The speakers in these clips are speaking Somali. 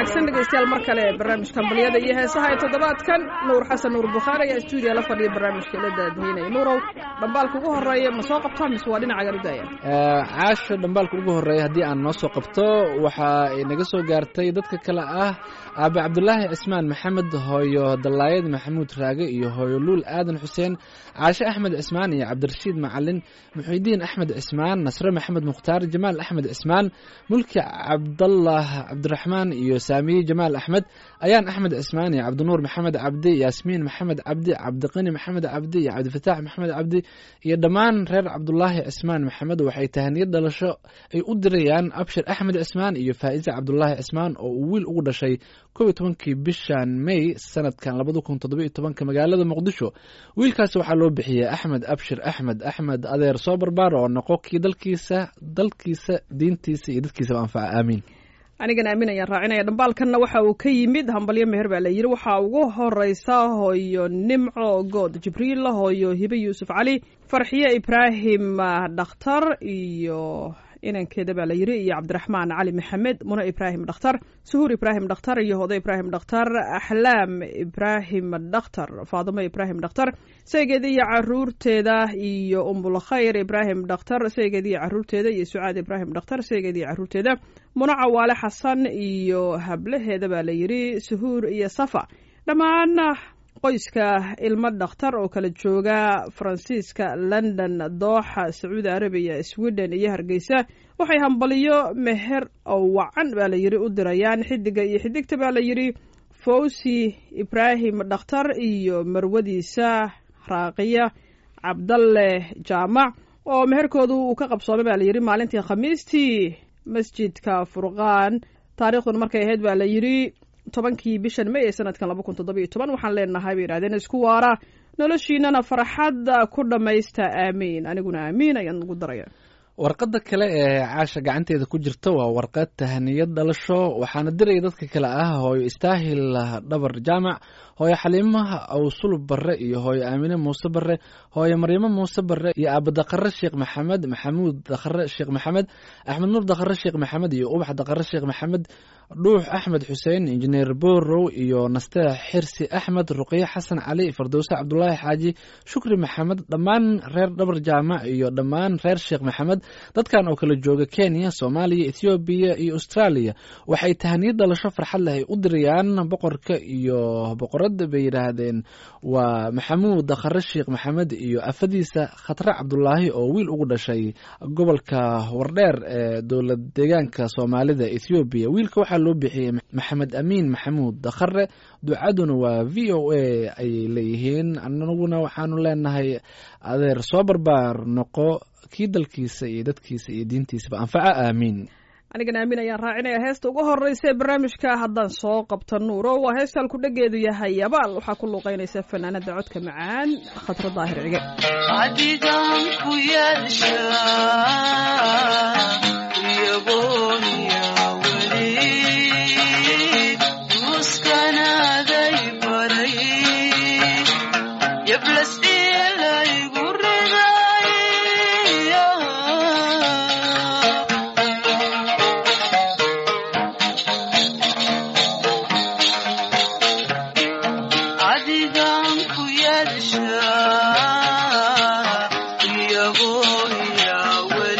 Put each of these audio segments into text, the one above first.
wanaagsan dhegeystayaal mar kale barnaamijka ambaliyada iyo heesaha ee toddobaadkan nuur xasan nuur bukhaari ayaa stuudiya la fadhiya barnaamijka la daadahinaya nuurow dhambaalka ugu horeeya ma soo qabtaa mise waa dhinaca garudaya caasha dhambaalka ugu horeeya haddii aan noo soo qabto waxa ay naga soo gaartay dadka kale ah aabe cabdulaahi cismaan maxamed hooyo dallaayad maxamuud raage iyo hooyo luul aadan xuseen caashe axmed cismaan iyo cabdirashiid macalin muxidiin axmed cismaan nasre maxamed mukhtaar jamaal axmed cismaan mulki cabdallah cabdiraxmaan iyo saamiye jamaal axmed ayaan axmed cismaan iyo cabdinuur maxamed cabdi yaasmiin maxamed cabdi cabdiqani maxamed cabdi iyo cabdifataax maxamed cabdi iyo dhammaan reer cabdulaahi cismaan maxamed waxay tahaniyad dhalasho ay u dirayaan abshir axmed cismaan iyo faa'iise cabdulaahi cismaan oo uu wiil ugu dhashay kow iyo tobankii bishan may sanadkan labada kun toddobiyo tobanka magaalada muqdisho wiilkaasi waxaa loo bixiyey axmed abshir axmed axmed adeer soo barbaar oo noqo kii dalkiisa dalkiisa diintiisa iyo dadkiisaba anfaca aamiin anigan aamin ayaan raacinaya dhambaalkanna waxa uu ka yimid hambalyo meher baa la yidhi waxaa ugu horeysa hooyo nimco good jibriil hooyo hibe yuusuf cali farxiye ibraahim dhakhtar iyo inankeeda baa la yidhi iyo cabdiraxmaan cali maxamed mune ibraahim dhakhtar suhuur ibraahim dhakhtar iyo hodo ibraahim dhakhtar axlaam ibraahim dhakhtar faadimo ibraahim dhakhtar saygeeda iyo caruurteeda iyo umbulkhayr ibraahim dhakhtar saygeeda iyo caruurteeda iyo sucaad ibraahim dhakhtar saygeeda iyo caruurteeda mune cawaale xasan iyo hablaheeda baa la yidhi suhuur iyo safa dhammaan qoyska ilmo dhakhtar oo kala jooga faransiiska london dooxa sacuudi arabiya sweden iyo hargeysa waxay hambaliyo meher oo wacan baa la yidhi u dirayaan xidiga iyo xidigta baa la yidhi fawsi ibraahim dhakhtar iyo marwadiisa raaqiya cabdalle jaamac oo meherkoodu uu ka qabsoomay baa la yidhi maalintii khamiistii masjidka furqaan taariikhduna markay ahayd baa la yidhi tobankii bishan may ee sanadkan laba kun toddobiyo toban waxaan leenahay bay yidhahdeen isku waara noloshiinana farxadda ku dhammaysta aamiin aniguna aamiin ayaan ugu daraya warqadda kale ee caasha gacanteeda ku jirta waa warqad tahaniyad dhalasho waxaana diraya dadka kale ah hooyo istaahil dhabar jaamac hooyo xaliimaha awsulub barre iyo hooyo aamine muuse barre hooyo maryamo muuse barre iyo aaba dakhare sheekh maxamed maxamuud dakhare sheekh maxamed axmed nuur dakhare sheekh maxamed iyo ubax dakhare sheekh maxamed dhuux axmed xuseen injineer borow iyo naste xirsi axmed ruqye xasan cali fardowse cabdulaahi xaaji shukri maxamed dhammaan reer dhabar jaamac iyo dhammaan reer sheekh maxamed dadkan oo kala jooga kenya soomaaliya ethoobiya iyo australia waxay tahaniyad dhalasho farxad leh ay u dirayaan boqorka iyo boqoradda bay yidhaahdeen waa maxamuud dakhare sheekh maxamed iyo afadiisa khatre cabdulaahi oo wiil ugu dhashay gobolka wardheer ee dowlad deegaanka soomaalida ethoobiya wiilka waxaa loo bixiyey maxamed amiin maxamuud dakhare ducaduna waa v o a ayay leeyihiin anaguna waxaanu leenahay adeer soo barbaar noqo kii dalkiisa iyo dadkiisa iyo diintiisaba anfaca aamiin anigan aamin ayaan raacinaya heesta ugu horeysa ee barnaamijka haddaan soo qabta nuuro waa heesta halku dhageedu yahay abaal waxaa ku luuqeynaysa fanaanada codka macaan khadra daahir cige adigan ku yeesha iyagooniya weli duuskanaaday baray yablas ilaygu riday adigan ku yeesha iyagooniya weli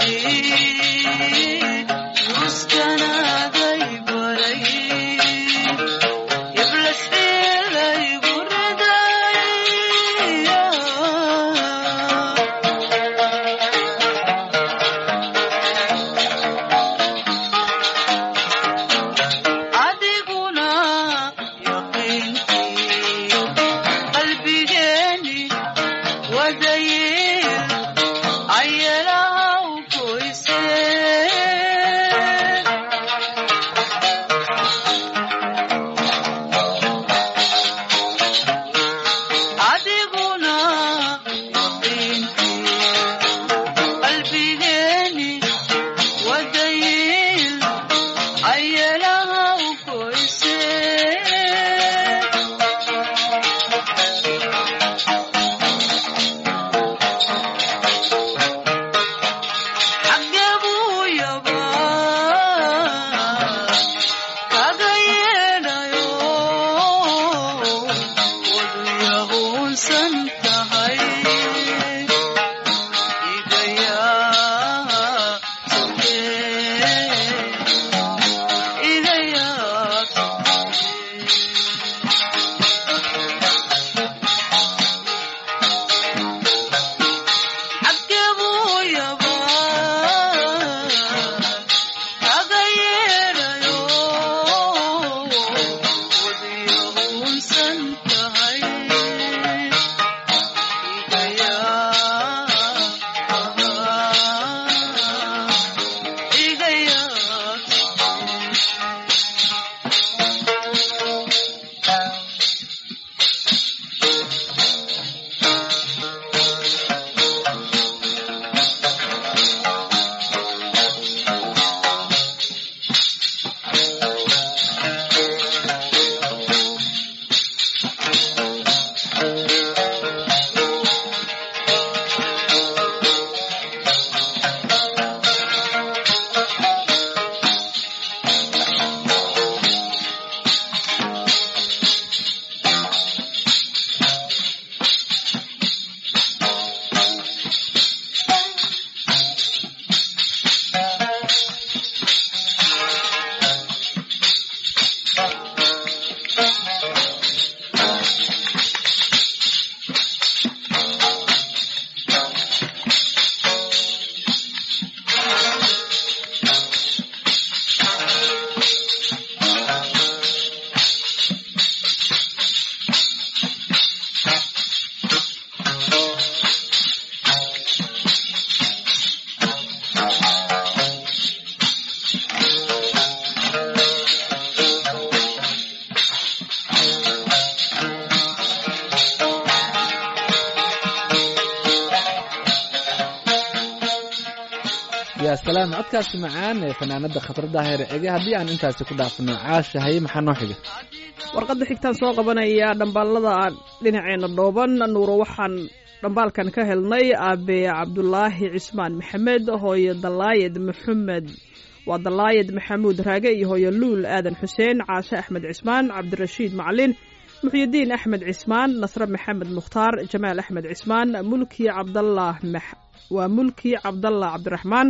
yaa salaam codkaasi macaan ee fanaanada khatrada heer ege haddii aan intaasi ku dhaafno caasha haye maxaa noo xiga warqadda xigtaan soo qabanaya dhambaalada dhinaceena dhooban nuuro waxaan dhambaalkan ka helnay aabe cabdulaahi cismaan maxamed hooyo dalaayed maxamed waa dalaayed maxamuud raage iyo hooyo luul aadan xuseen caashe axmed cismaan cabdirashiid macalin muxyidiin axmed cismaan nasre maxamed mukhtaar jamaal axmed cismaan mulki cabdallah waa mulki cabdallah cabdiraxmaan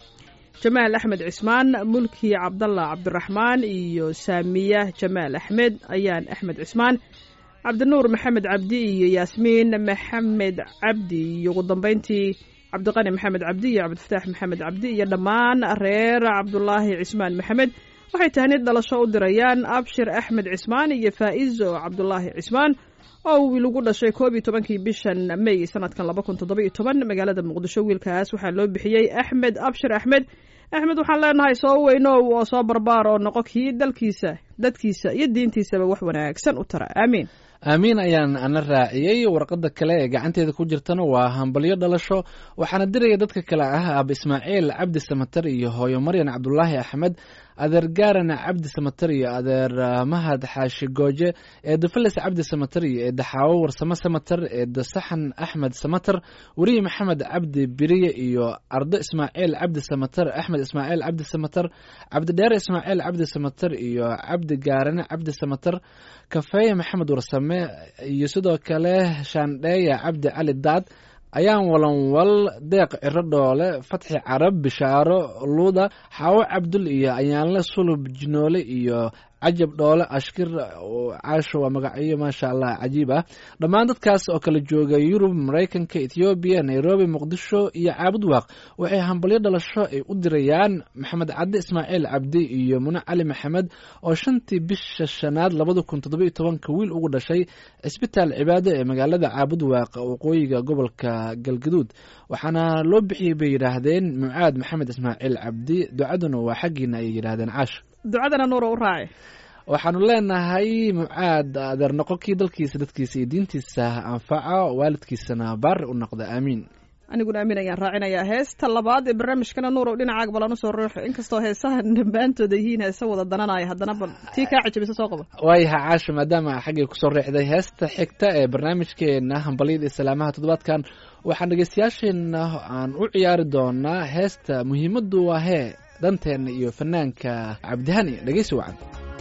jamaal axmed cismaan mulki cabdallah cabdiraxmaan iyo saamiya jamaal axmed ayaan axmed cismaan cabdinuur maxamed cabdi iyo yaasmiin maxamed cabdi iyo ugu dambeyntii cabdiqani maxamed cabdi iyo cabdifataax maxamed cabdi iyo dhammaan reer cabdulaahi cismaan maxamed waxay tahnid dhalasho u dirayaan abshir axmed cismaan iyo faa'izo cabdulaahi cismaan oo wiil ugu dhashay koob iyo tobankii bishan may sanadkan laba kun toddoba iyo toban magaalada muqdisho wiilkaas waxaa loo bixiyey axmed abshir axmed axmed waxaan leenahay soo weynow oo soo barbaar oo noqo kii dalkiisa dadkiisa iyo diintiisaba wax wanaagsan u tara aamiin aamiin ayaan ana raaciyey warqadda kale ee gacanteeda ku jirtana waa hambalyo dhalasho waxaana diraya dadka kale ah aaba ismaaciil cabdi samatar iyo hooyo maryan cabdulaahi axmed adeer gaarana cabdi samatar iyo adeer mahad xaashi gooje eeda felis cabdi samatar iyo eeda xaawo warsamo samatar eeda saxan axmed samatar weriye maxamed cabdi biriye iyo ardo ismaaciil cabdi samatar axmed ismaaciil cabdi samatar cabdidheere ismaaciil cabdi samatar iyo cabdi gaarane cabdi samatar kafeeye maxamed warsame iyo sidoo kale shaandheeya cabdi cali daad ayaan walanwal deeq ciro dhoole fatxi carab bishaaro luuda xaawo cabdul iyo ayaanle sulub jinoole iyo cajab dhoole ashkir caasho waa magacyo maasha allah cajiib ah dhammaan dadkaas oo kala jooga yurub maraykanka ethoobiya nairobi muqdisho iyo caabud waaq waxay hambalyo dhalasho ay u dirayaan maxamed cadde ismaaciil cabdi iyo mune cali maxamed oo shantii bisha shanaad labada kun toddobiyo tobanka wiil ugu dhashay cisbitaal cibaado ee magaalada caabud waaq waqooyiga gobolka galgaduud waxaana loo bixiyey bay yidhaahdeen mucaad maxamed ismaaciil cabdi ducaduna waa xaggiina ayay yidhaahdeen caash ducadana nuura u raaci waxaanu leenahay mucaad adeer noqo kii dalkiisa dadkiisa iyo diintiisa anfaca waalidkiisana baari u noqda aamiin aniguna aamin ayaan raacinayaa heesta labaad ee barnaamijkana nuurow dhinacaaga balan usoo ruuxo inkastoo heesahan dhammaantooda yihiin heesa wada dananaya haddana bal tii kaa cajabisa soo qaba waayaha caasha maadaama xaggay kusoo riixday heesta xigta ee barnaamijkeena hambalyada iyo salaamaha toddobaadkan waxaan dhegeystayaasheena aan u ciyaari doonaa heesta muhiimaddu waa hee danteenna iyo fanaanka cabdihani dhegeysi wacan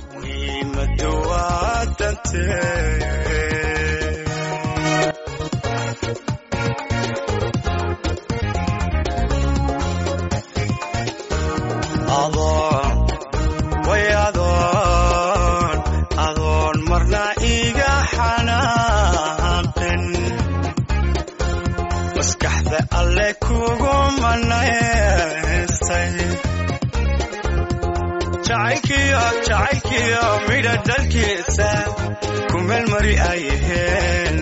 muhiimadu waa dantee adoon way adoon adoon marna iga xanaaqin maskaxda alle kugu manaystay jacaylkiyo jacaylkiyo midha dhalkiisa ku meel mari ayaheen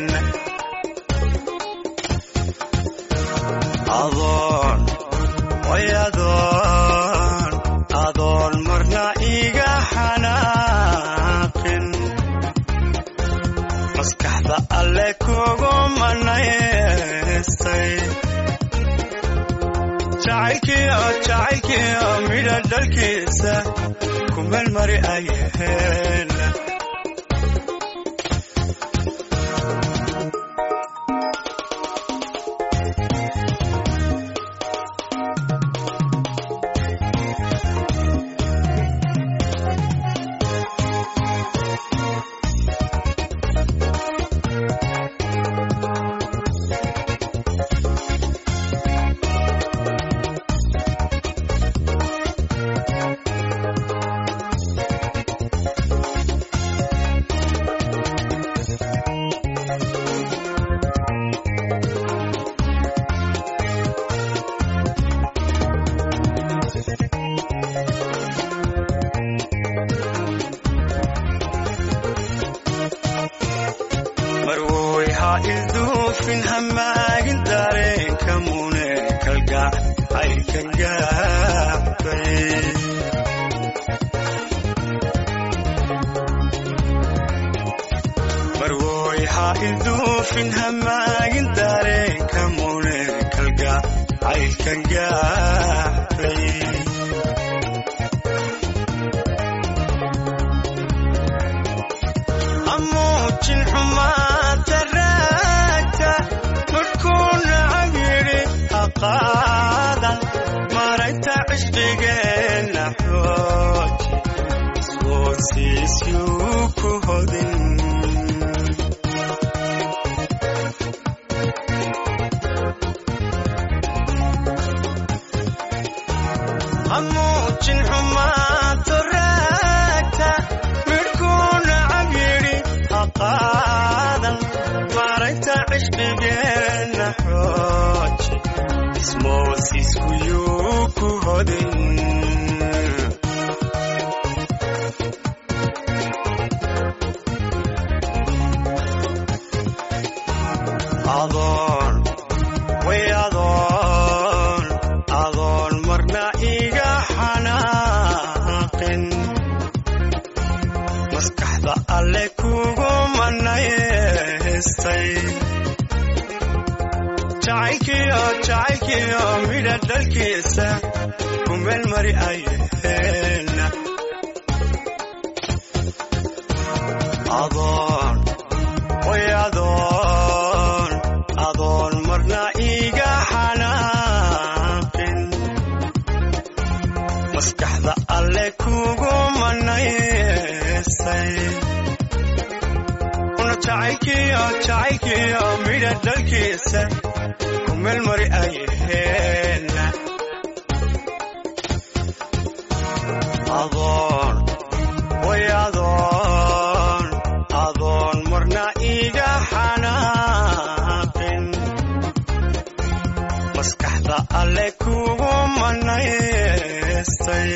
adoon way adoon adoon marna iga xanaaqin maskaxda alle kugu manaystay jacaylkiyo jacaylkiyo midha dhalkiisa ku meel mari ayaheen marwoy ha ilduufin hamaagin dareenka mune kalgac ayka gaabay marwoy ha ilduufin hamaagin dareenka mune kalgac ayka gaabay amuujin xumaanta raagta markuu nacab yidhi haqaadan marayta cishqigeenna xooji isgoosiisyuu ku hodin amuujin xumaanta raagta midhkuu nacab yidhi haqaadan marayta cishqigeenna xooji ismoosiiskuyuu ku hodin adoon way adoon adoon marna iga xanaaqin maskaxda alle kugu manaystay jacaylkiyo jacaylkiyo midha dhalkiisa ku meel mari ayaheen adoon way adoon adoon marna iga xanaaqin maskaxda alle kugu manaystay una jacaylkiyo jacaylkiyo midha dhalkiisa ku meel mari ayaheen adoon way adoon adoon marna iga xanaaqin maskaxda alle kugu manaystay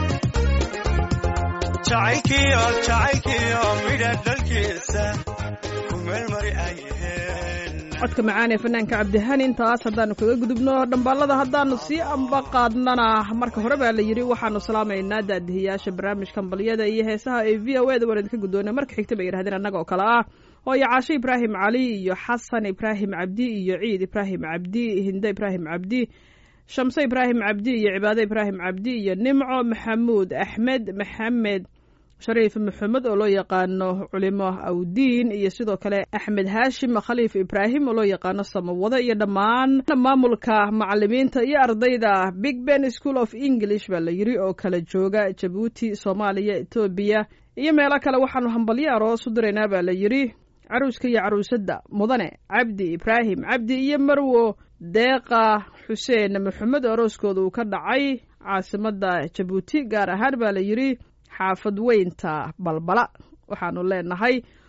jacaylkiyo jacaylkiyo midha dhalkiisa ku meel mari ayaheen codka macaan ee fanaanka cabdihani intaas haddaanu kaga gudubno dhambaalada haddaanu sii amba qaadnana marka hore baa la yidhi waxaanu salaamaynaa daadihiyaasha barnaamijka ambaliyada iyo heesaha ee v o e da waan idinka guddoona marka xigta bay yidhahdeen annaga oo kale ah hooyo caasho ibraahim cali iyo xasan ibraahim cabdi iyo ciid ibraahim cabdi hinde ibraahim cabdi shamse ibraahim cabdi iyo cibaade ibraahim cabdi iyo nimco maxamuud axmed maxamed shariif maxamed oo loo yaqaano culimo awdiin iyo sidoo kale axmed haashim khaliif ibraahim oo loo yaqaano samawado iyo dhammaan maamulka macalimiinta iyo ardayda big ben school of english baa la yiri oo kala jooga jabuuti soomaaliya etoobiya iyo meelo kale waxaanu hambalyo aroos u diraynaa baa la yiri caruuska iyo caruusadda mudane cabdi ibraahim cabdi iyo marwo deeqa xuseen maxamed oo arooskooda uu ka dhacay caasimadda jabuuti gaar ahaan baa la yiri xaafad weynta balbala waxaanu leenahay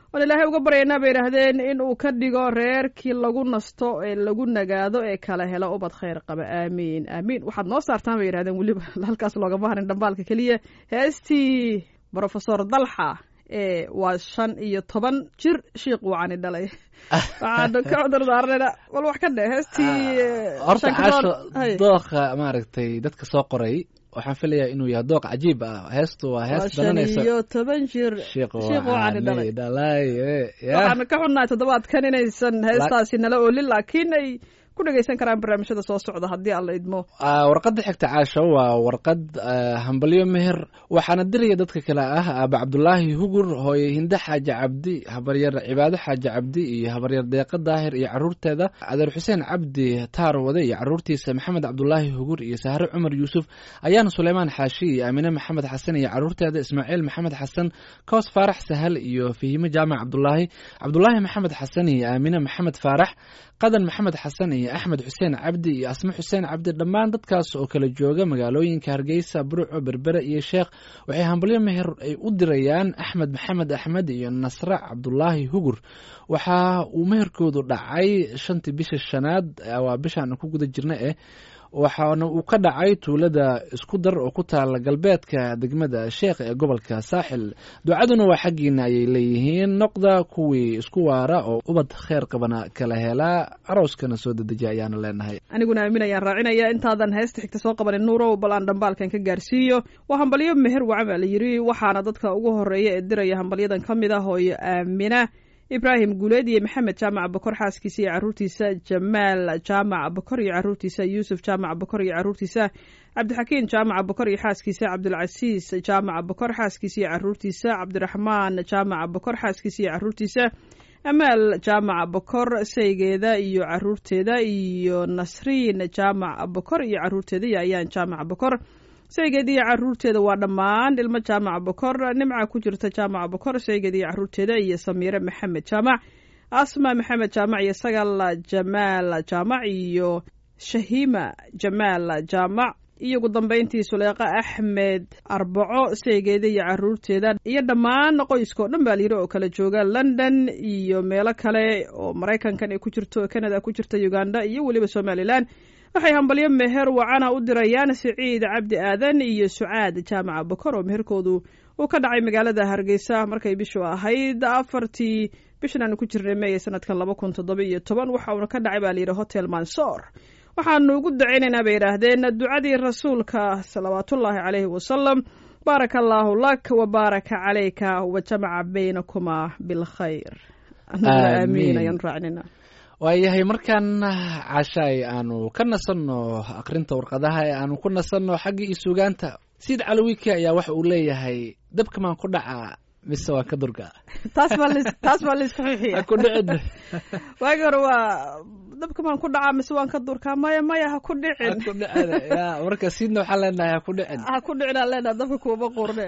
waan ilaahay uga baryaynaa bay yidhaahdeen in uu ka dhigo reerkii lagu nasto ee lagu nagaado ee kala helo ubad khayr qaba aamiin aamiin waxaad noo saartaan bay yidhahdeen weliba halkaas loogama harin dhambaalka keliya heestii brofesor dalxa ee waa shan iyo toban jir shiikh wacani dhalay waxaanu ka cudur daaranayna bal wax ka dhe heestii horta shan ka caasho toban- hay. dooqa maaragtay dadka soo qoray waxaan filayaa inuu yahay dooq cajiib ah heestu waa waa hees shan badanaysa iyo toban jir sheekh shiikh wacani dhalay dhalay ya waxaanu ka xunnahay toddobaadkan inaysan heestaasi nala oolin laakiin ay ku dhegaysan karaan barnaamijyada soo socda haddii alla idmo Ah, warqadda xigta caasho waa warqad ah, hambalyo meher waxaana diraya dadka kale ah aaba cabdulaahi hugur hooye hinde xaaji cabdi habaryar cibaado xaaji cabdi iyo habaryar deeqa daahir iyo caruurteeda adeer xuseen cabdi taar wade iyo caruurtiisa maxamed cabdulaahi hugur iyo sahre cumar yuusuf ayaana suleymaan xaashi iyo aamine maxamed xasan iyo caruurteeda ismaaciil maxamed xasan koos faarax sahal iyo fahime jaamac cabdulaahi cabdulaahi maxamed xasan iyo aamine maxamed faarax qadan maxamed xasan iyo axmed xuseen cabdi iyo asme xuseen cabdi dhammaan dadkaas oo kala jooga magaalooyinka hargeysa burco berbere iyo sheekh waxay hambalyo meher ay u dirayaan axmed maxamed axmed iyo nasre cabdulaahi hugur waxa uu meherkoodu dhacay shantii bisha shanaad eh, waa bishaan ku guda jirna eh waxaana uu ka dhacay tuulada isku dar oo ku taala galbeedka degmada sheekh ee gobolka saaxil ducaduna waa xaggiina ayay leeyihiin noqda kuwii isku waara oo ubad kheyr qabana kala helaa arooskana soo dedejiya ayaana leenahay aniguna aamin ayaan raacinaya intaadan heesta xigta soo qabanin nuurow bal aan dhambaalkan ka gaarsiiyo waa hambalyo meher wacan baa la yidhi waxaana dadka ugu horeeya ee diraya hambalyadan ka mid ah hooyo aamina ibraahim guuleed iyo maxamed jaamac bakor xaaskiisa iyo caruurtiisa jamaal jaamac bakor iyo caruurtiisa yuusuf jaamac bakor iyo caruurtiisa cabdixakiin jaamac bakor iyo xaaskiisa cabdulcasiis jaamac bakor xaaskiisa iyo caruurtiisa cabdiraxmaan jaamac bakor xaaskiisa iyo caruurtiisa amaal jaamac bakor saygeeda iyo caruurteeda iyo nasriin jaamac bakor iyo caruurteeda iyo ayaan jaamac bakor saygeeda iyo caruurteeda waa dhammaan ilmo jaamac bakor nimca ku jirta jaamac bakor saygeeda iyo caruurteeda iyo samiire maxamed jaamac asma maxamed jaamac iyo sagal jamaal jaamac iyo shahiima jamaal jaamac iyo ugu dambeyntii suleeqa axmed arbaco saygeeda iyo caruurteeda iyo dhammaan qoyska oo dhan baa layidhi oo kala jooga london iyo meelo kale oo maraykankan ay ku jirto canada ku jirta uganda iyo weliba somalilan waxay hambalyo meher wacana u dirayaan siciid cabdi aadan iyo sucaad jaamaca bakor oo meherkoodu uu ka dhacay magaalada hargeysa markay bishu ahayd afartii bishan aanu ku jirnay meey sanadkan laba kun toddoba iyo toban waxa uuna ka dhacay baa layidhi hotel mansoor waxaanu ugu dacaynaynaa bay yidhaahdeen ducadii rasuulka salawaatullaahi caleyhi wasalam baaraka allaahu lak wa baaraka calayka wa jamaca baynakumaa bilkhayr anaguna Aamiin. aamiin ayaan raacinayna waayahay markaan cashaay aanu ka nasanno akrinta warqadaha ee aanu ku nasanno xaggii iyo sugaanta siid calawiki ayaa waxa uu leeyahay dabka maan ku dhacaa mise waan ka durga taas baa lis- taas baa laisku xixiya ha ku dhicin waagi hore waa dabka maan ku dhacaa mise waan ka durkaa maya maya ha ku ha dhicin ku dhicin ya marka siidna waxaan leenahay ha ku dhicin ha ku dhicin aan leenaha dabka kuuma qurne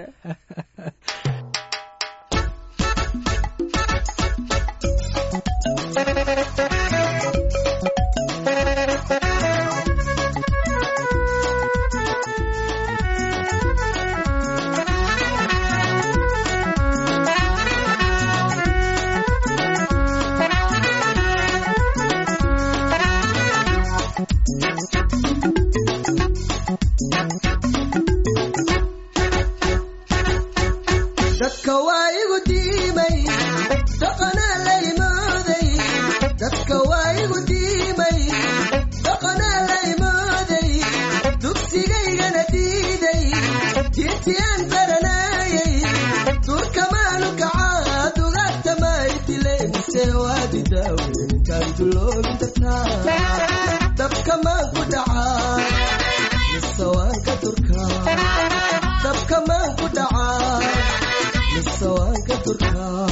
dadka waa igu diimay dhaqanaa la imooday dadka waa igu diimay dhaqanaa la imooday dugsigaygana diiday diintiyaan baranaayay durkamaanu kacaa dugaagtamaay dilayse waadidaawenkaan duloobin dartaa dabka maan ku dhacaa mise waan ka durkaa dabka maan ku dhacaa mise waan ka durkaa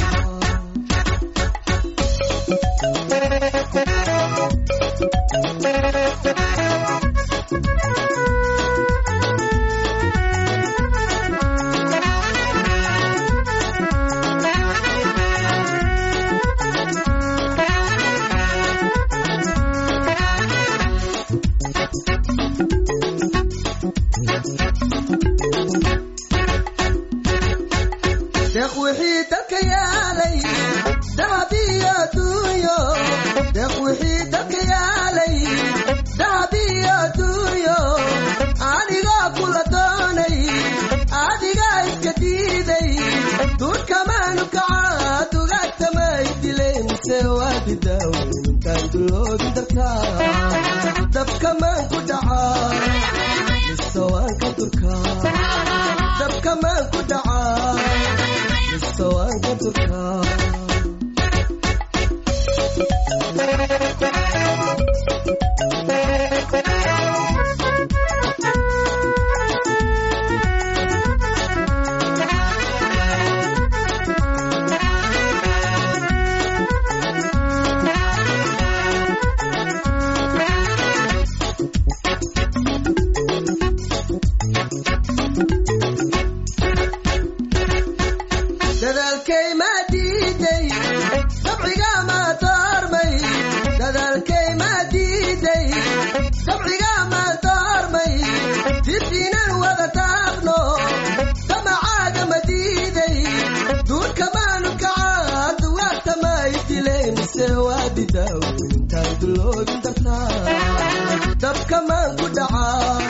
dhacaa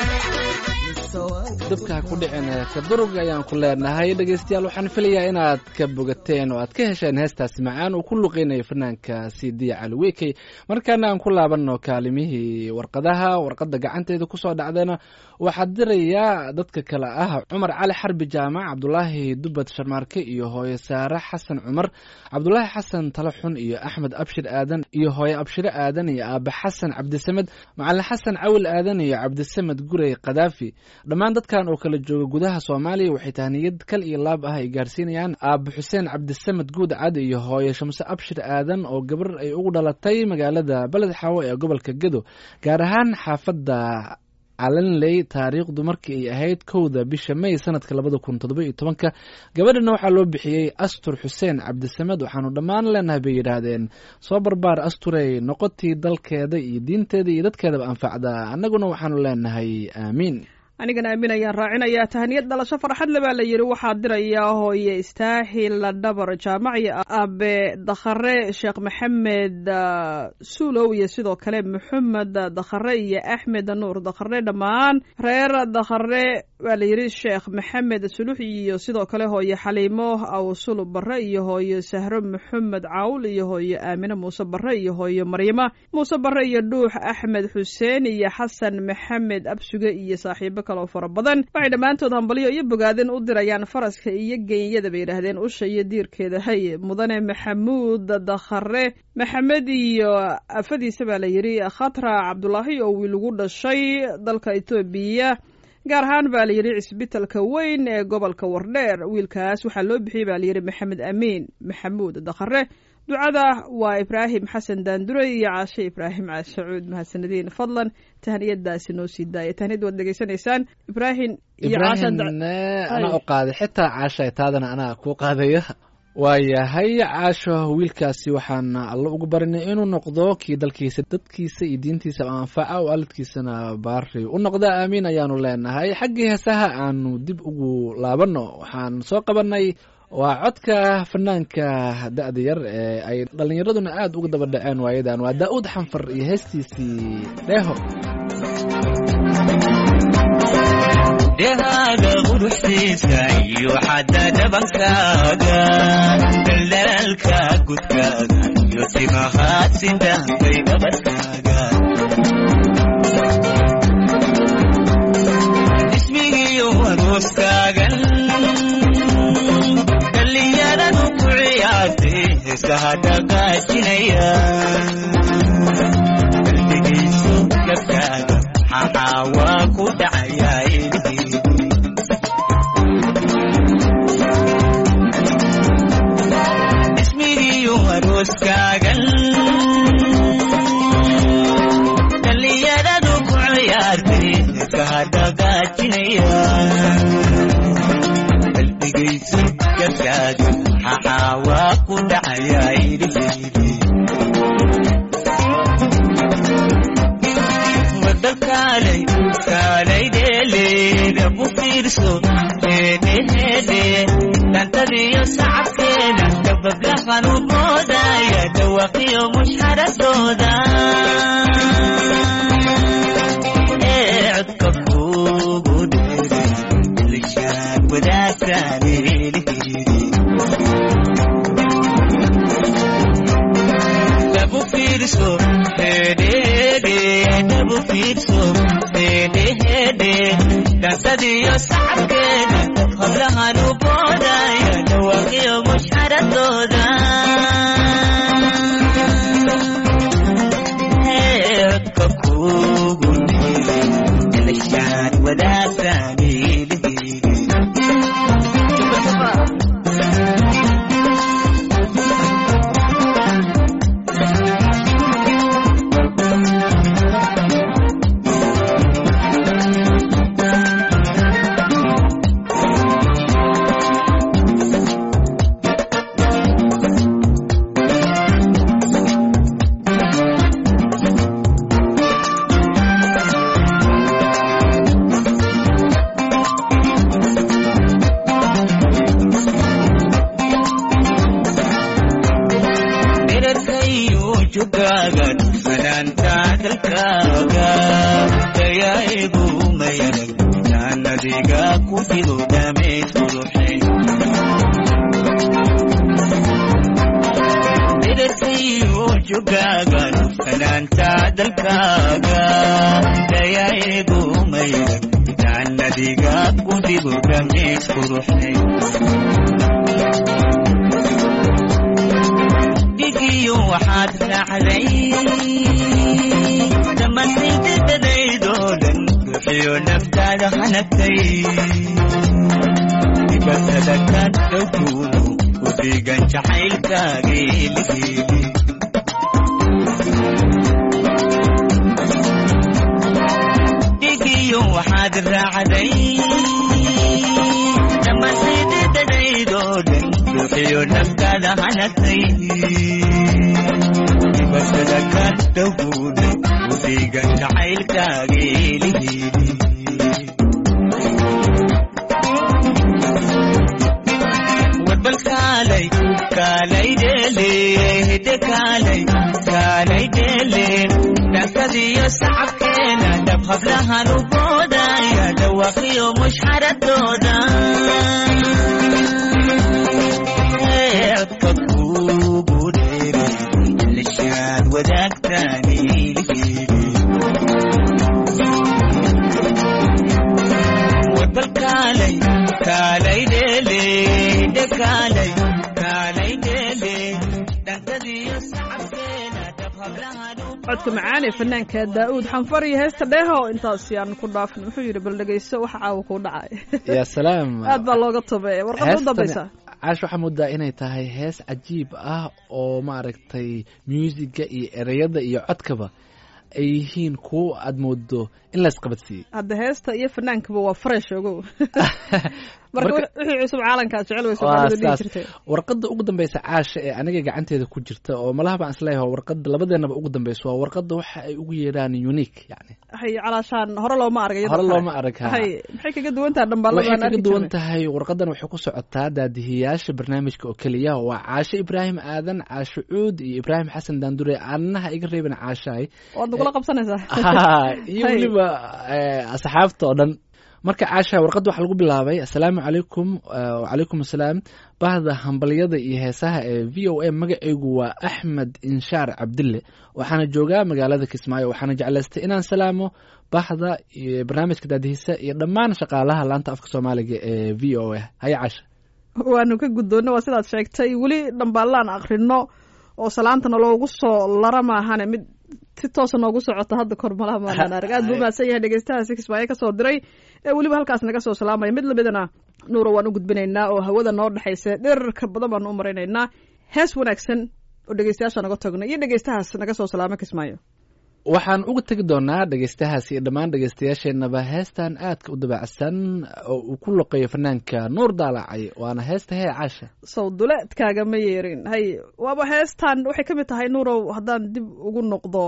mise waan ka dabka ha ku dhicin ka durug ayaan ku leenahay dhegaystayaal waxaan filayaa inaad ka bogateen oo aad ka hesheen heestaasi macaan uu ku luqeynayo fanaanka cd cali wekey markaana aan ku laabanno kaalimihii warqadaha warqadda gacanteeda kusoo dhacdayna waxaa dirayaa dadka kale ah cumar cali xarbi jaamac cabdulaahi dubad sharmaarke iyo hooye saare xasan cumar cabdulaahi xasan talaxun iyo axmed abshir aadan iyo hooye abshire aadan iyo aabe xasan cabdisamed macalin xasan cawil aadan iyo cabdisamed gurey kadaafi dhammaan dadkan oo kala jooga gudaha soomaaliya waxay tahniyad kal iyo laab ah ay gaarsiinayaan aabe xuseen cabdisamed guud cad iyo hooye shamse abshir aadan oo gabar ay ugu dhalatay magaalada beled xaawo ee gobolka gedo gaar ahaan xaafadda calanley taariikhdu markii ay ahayd kowda bisha may sanadka labada kun toddoba iyo tobanka gabadhana waxaa loo bixiyey astur xuseen cabdisamed waxaanu dhammaan leenahay bay yidhaahdeen soo barbaar asturey noqotii dalkeeda iyo diinteeda iyo dadkeedaba anfacda annaguna waxaanu leenahay aamiin anigana aamin ayaan raacinayaa tahaniyad dhalasho farxad le baa la yidhi waxaa dirayaa hooye istaahil dhabar jaamac iyo abe dakhare sheekh maxamed ah, suulow iyo sidoo kale maxamed dakhare iyo axmed nuur dakhare dhammaan reer dakhare waa la yidhi sheekh maxamed sulux iyo sidoo kale hooye xaliimo awsul bare iyo hooye sahro maxamed cawl iyo hooye aamine muuse bare iyo hooye maryama muuse bare iyo dhuux axmed xuseen iyo xasan maxamed absuge iyo saaxiibo kaloo fara badan waxay dhammaantood hambalyo iyo bogaadin u dirayaan faraska iyo genyada bay yidhaahdeen usha iyo diirkeeda hay mudane maxamuud dakhare maxamed iyo afadiisa baa la yidhi khatra cabdulaahi oo wiil ugu dhashay dalka etoobiya gaar ahaan baa la yidhi cisbitalka weyn ee gobolka wardheer wiilkaas waxaa loo bixiyey baa layidhi maxamed amiin maxamuud dakhare ducada waa ibraahim xasan daandure iyo caashe ibraahim caashacuud mahadsanadiin fadlan tahniyadaasi noo sii daaya tahniyad waad dhegeysanaysaan ibraahim iyo caasha ibraahim anaa u qaaday xitaa caasha taadana anaa kuu qaadaya waayahay caasho wiilkaasi waxaan alla ugu barinay inuu noqdo kii dalkiisa dadkiisa iyo diintiisa anfaca oo aalidkiisana baari u noqda aamiin ayaanu leenahay xaggii heesaha aanu dib ugu laabanno waxaan soo qabanay waa codka fanaanka da-da yar ee ay dhallinyaraduna aada uga daba dhaceen waayadan waa daa-uud xanfar iyo heestiisii dheeho dhehaaga quruxdiisa iyo xadda dhabankaaga daldalaalka gudkaaga iyo timahaad sindaanbay dhabarkaaga ismigiyo aroostaagan dhallinyaradu ku ciyaartay heesaha dhaqaajinaya qalbigiisu gabkaaga maxaa waa ku dhacayaa ilhiidi ismigiyo arooskaagan dhallinyaradu ku ciyaartay heesaha dhaqaajinaya qalbigaysu gabkaaga maxaa waa ku dhacayaa ilhiidi wadakaalay kaalay dheeleeda u fiirso heedheheedhe dhantadiyo sacabkeeda dabablahan u boodaya dhawaqiyo mushxaradooda ee codka kuugu dheere lishaan wadaagtaan eelheedi dabu fiirso hedhede dabu fiirso hedhehede dhansadiyo sacabkeeda hablahan u boodaya dhawaqiyo mushxaradooda codka kuugu dheere lishaan wadaagtaan eelheedi mayadag jaanadiga ku fido dhameyd quruxay midabkayo jogaagan fanaanta dalkaaga dayaeego mayadag jaanadiga ku fido dhameyd quruxay dhigiyo waxaad raacday dhammaantaydadadaydoo dhan bixiyo naftaada hanagtay dibatada ka dhowduuno ku dhiigan jacaylkaageeligeeli dhigiyo waxaad raacday dhammaantaydadadaydoo dhan bixiyo naftaada hanagtay dibatada ka dhowduuno ku dhiigan jacaylkaageeligeeli warbal kaalay kaalay dheele hidde kaalay kaalay dheele dhankadiyo sacabkeena dhab hablahan u boodaya dhawaaqiyo mushxaradooda codka kuugu dheeray lishaad wadaagtaani warbal kaalay kaalay dheele hidde kaalay kaalay dheele dhankadiyo sacabkeena dhab hablahan u codka macaan ee fanaanka daa'uud xanfar iyo heesta dheeho intaas yaan ku dhaafin wuxuu yidhi bal dhegeyso waxa caawa kuu dhacay ya salaam aad baa looga tabeeya warqadda u Heestani- dambaysa caash waxaa moodaa inay tahay hees cajiib ah oo maaragtay muusiga iyo ereyada iyo codkaba ay yihiin kuwo aad moodo in laysqabadsiiyey hadda heesta iyo fanaankaba waa fresh ogow marka Marka- wixii cusub caalankaad jecel way waa soomaalida dhihi saas jirtay warqadda ugu dambeysa caasha ee aniga gacanteeda ku jirta oo malaha baan isleeyahay waa warqadda labadeenaba ugu dambeysa waa warqadda waxa ay ugu yeedhaan unique yani hay calaashaan hore looma arag iyadoo hore kale. looma arag ha. hay maxay kaga duwan tahay dhambaalada waxay aan kaga arki duwan jirnay tahay warqadan waxay ku socotaa daadihiyaasha barnaamijka oo keliya waa caashe ibraahim aadan caashe cuud iyo ibraahim xasan daandure aannaha iga reebin caashaay waad nagula qabsanaysaa Ah, iyo Hay. weliba eh, asxaabta oo dhan marka caasha warqadda waxaa lagu bilaabay assalaamu calaykum eh, wacalaykum assalaam bahda hambalyada iyo heesaha ee v o a magacaygu waa axmed inshaar cabdille waxaana joogaa magaalada kismaayo waxaana jeclaystay inaan salaamo bahda iyo barnaamijka daadihisa iyo dhammaan shaqaalaha laanta afka soomaaliga ee v o a haya caasha waanu ka guddoonna waa sidaad sheegtay weli dhambaallaan akrino oo salaantana loogu soo lara maahane mid si toosa noogu socota hadda kor malaha maanaan arag aad buu mahadsan yahay dhegeystaha si kismaayo ka soo diray ee weliba halkaas naga soo salaamaya mid lamidana nuura waan u gudbinaynaa oo hawada noo dhexaysa dherarka badan baanu u maraynaynaa hees wanaagsan oo dhegeystayaasha naga tagno iyo dhegeystahaas naga soo salaamo kismaayo waxaan uga tegi doonaa dhegeystahaas iyo dhammaan dhegeystayaasheenaba heestan aadka u dabacsan oo uu ku loqeeyo fanaanka nuur daalacay waana heesta hee caasha sawduleedkaaga ma yeerin hay waaba heestan waxay ka mid tahay nuurow haddaan dib ugu noqdo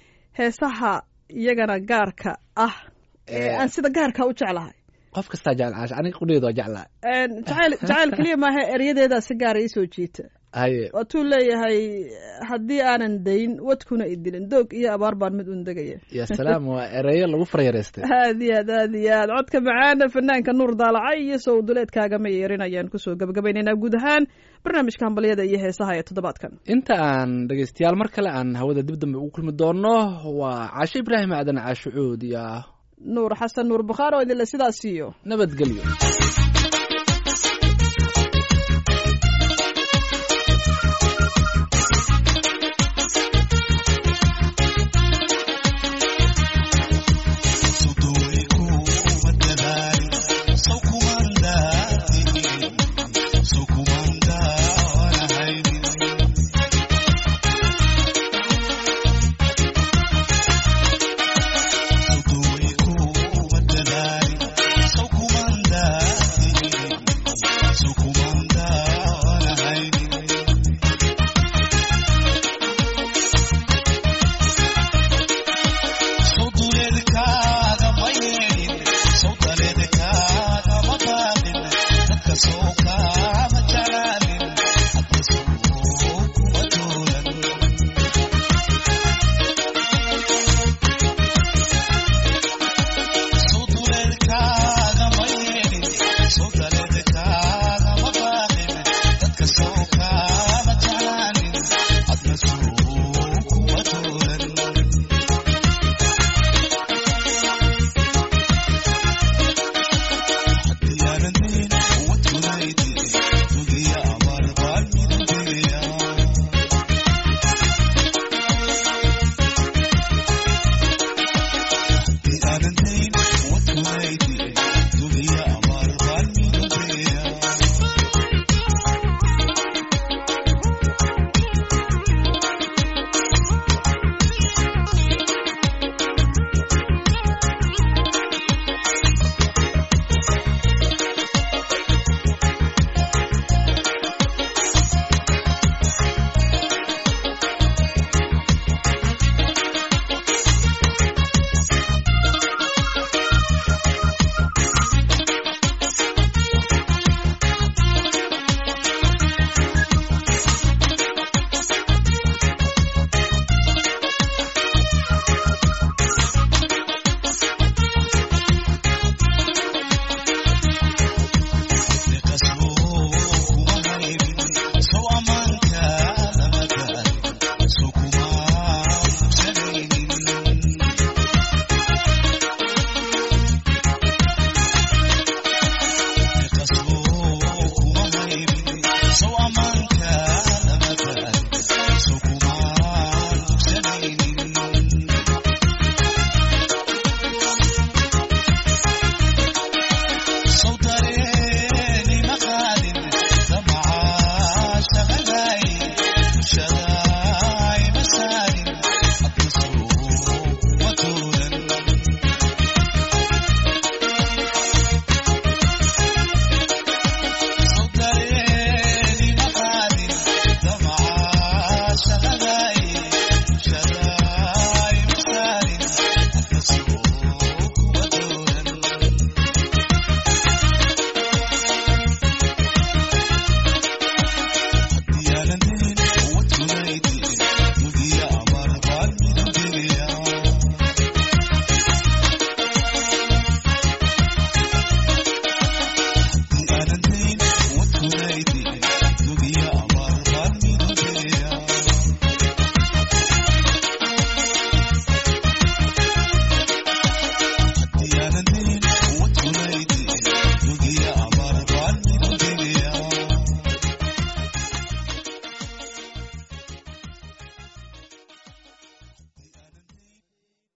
heesaha iyagana gaarka ah ee Eh. aan sida gaarka u jeclahay qof kastaa jecel caasha aniga qudheedu waa jeclaa Een, jacayl jacayl keliya maaha eryadeedaa si gaara ii soo jiita haye waatuu leeyahay haddii aanan dayn wadkuna idilin doog iyo abaar baan mid un degaya ya salaam waa ereyo lagu faryareystay aad iyo aad aad iyo aad codka macaana fanaanka nuur daalacay iyo sawduleedkaaga ma yeerin ayaan kusoo gabagabaynaynaa guud ahaan barnaamijka hambalyada iyo heesaha ee toddobaadkan inta aan dhegeystayaal mar kale aan hawada dib dambe ugu kulmi doono waa caashe ibraahim aadan caashe cuud iyo nuur xasan nuur bukhaar oo idinle sidaas iyo nabadgelyo So watumaydiin